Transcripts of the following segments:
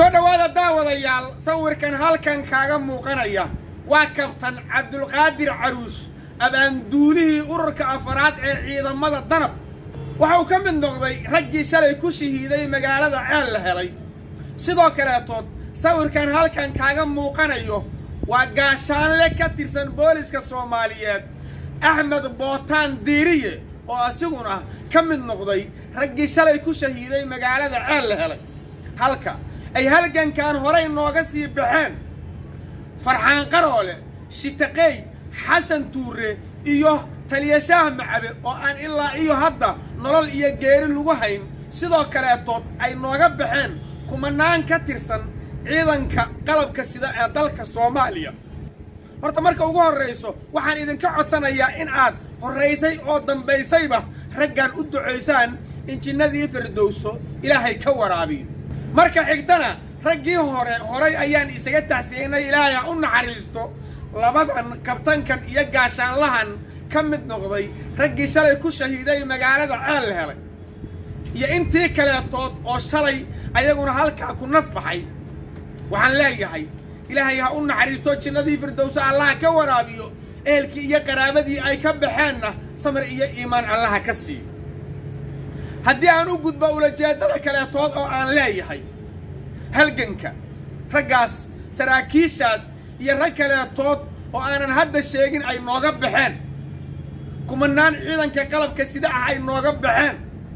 soo dhowaada daawadayaal sawirkan halkan kaaga muuqanaya waa kabtan cabdulqaadir caruus abaanduulihii ururka afaraad ee ciidamada danab waxa uu ka mid noqday raggii shalay ku shahiiday magaalada ceel la helay sidoo kaleetood sawirkan halkan kaaga muuqanayo waa gaashaanle ka tirsan booliska soomaaliyeed axmed bootaan diiriye oo asiguna ka mid noqday raggii shalay ku shahiiday magaalada ceel la helay halka ay halgankan horay nooga sii baxeen farxaan qaroole shitaqeey xasan tuure iyo taliyashaah macabe oo aan ilaa iyo hadda nolol iyo geeri lagu hayn sidoo kaleetood ay nooga baxeen kumanaan ka tirsan ciidanka qalabka sida ee dalka soomaaliya horta marka ugu horrayso waxaan idinka codsanayaa in aad horraysay oo dambaysayba raggan u ducaysaan injinnadii firdowso ilaahay ka waraabiyo marka xigtana raggii hore horay ayaan isaga tacsiinay ilaahay ha u naxariisto labadan kabtankan iyo gaashaanlahan ka mid noqday raggii shalay ku shahiiday magaalada ceel la helay iyo intii kaleetood oo shalay ayaguna halkaa ku naf baxay waxaan leeyahay ilaahay ha u naxariisto jinnadii firdowso allaha ka waraabiyo ehelkii iyo qaraabadii ay ka baxeenna samir iyo iimaan allaha ka siiyo haddii aan u gudbo ulajeeddada kaleetood oo aan leeyahay halganka raggaas saraakiishaas iyo rag kaleetood oo aanan hadda sheegin ay nooga baxeen kumanaan ciidanka qalabka sida ah ay nooga baxeen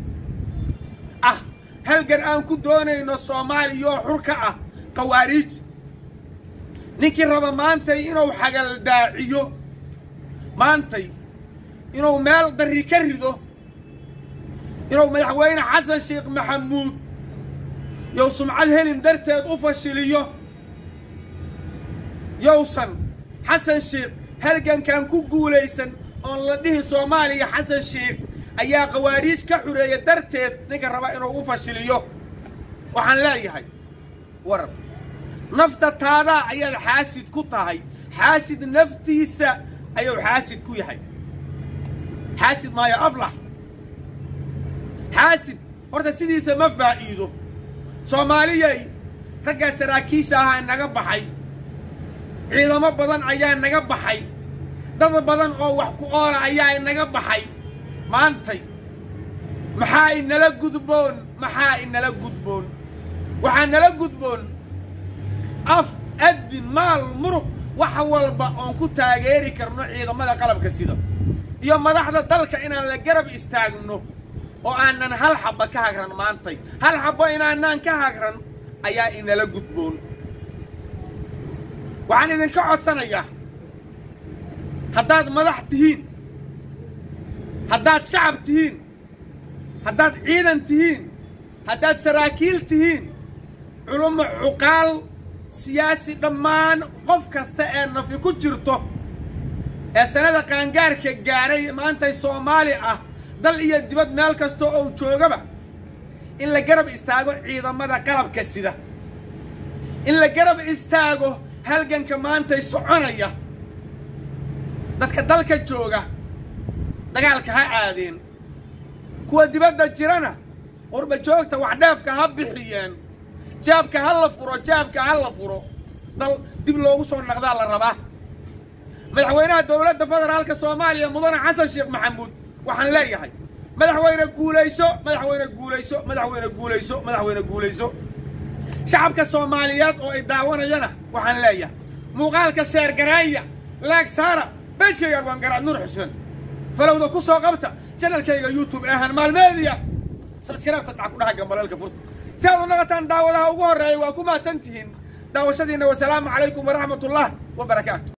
ah halgan aan ku doonayno soomaaliya oo xur ka ah qawaariij ninkii raba maantay inuu xagaldaaciyo maantay inuu meel darri ka rido inuu madaxweyne xasan sheekh maxamuud yow sumcad helin darteed u fashiliyo yowsan xasan sheekh halgankan ku guulaysan oon la dhihi soomaaliya xasan sheekh ayaa qawaariij ka xureeya darteed ninka raba inuu u fashiliyo waxaan leeyahay waran nafta taadaa ayaad xaasid ku tahay xaasid naftiisa ayuu xaasid ku yahay xaasid maayo aflax xaasid horta sidiisa ma faa'iido soomaaliyay raggaa saraakiisha ahaa naga baxay ciidamo badan ayaa naga baxay dad badan oo wax ku oola ayaa inaga baxay maantay maxaa inala gudboon maxaa inala gudboon waxaa nala gudboon af addin maal muruq wax walba oon ku taageeri karno ciidamada qalabka sida iyo madaxda dalka inaan la garab istaagno oo aanan hal xabba ka hagran maantay hal xabbo inaanaan ka hagran ayaa inala gudboon waxaan idinka codsanayaa haddaad madax tihiin haddaad shacab tihiin haddaad ciidan tihiin haddaad saraakiil tihiin culummo cuqaal siyaasi dhammaan qof kasta ee nafi ku jirto ee sanada qaangaarka gaadhay maantay soomaali ah dal iyo dibad meel kasta oo joogaba in la garab istaago ciidamada qalabka sida in la garab istaago halganka maantay soconaya dadka dalka jooga dagaalka ha aadeen kuwa dibadda jirana qurba joogta waxdheefka ha bixiyeen jaabka ha la furo jaabka ha la furo dal dib loogu soo naqdaa la rabaa madaxweynaha dowladda federaalka soomaaliya mudane xasan sheekh maxamuud waxaan leeyahay madaxweyne guulayso madaxweyne guulayso madaxweyne guulayso madaxweyne guulayso shacabka soomaaliyeed oo ay daawanayana waxaan leeyahay muuqaalka sheer garaaya laag saara beejkayga waan garaad nuur xuseen falowda ku soo qabta janalkayga youtube eehan maalmeediya sabskaraabta dhac ku dhaha gambaleelka furta si aad u naqataan daawadaha ugu horreeya waa ku mahadsan tihiin daawashadiinna wasalaamu calaykum waraxmat ullah wa barakaatu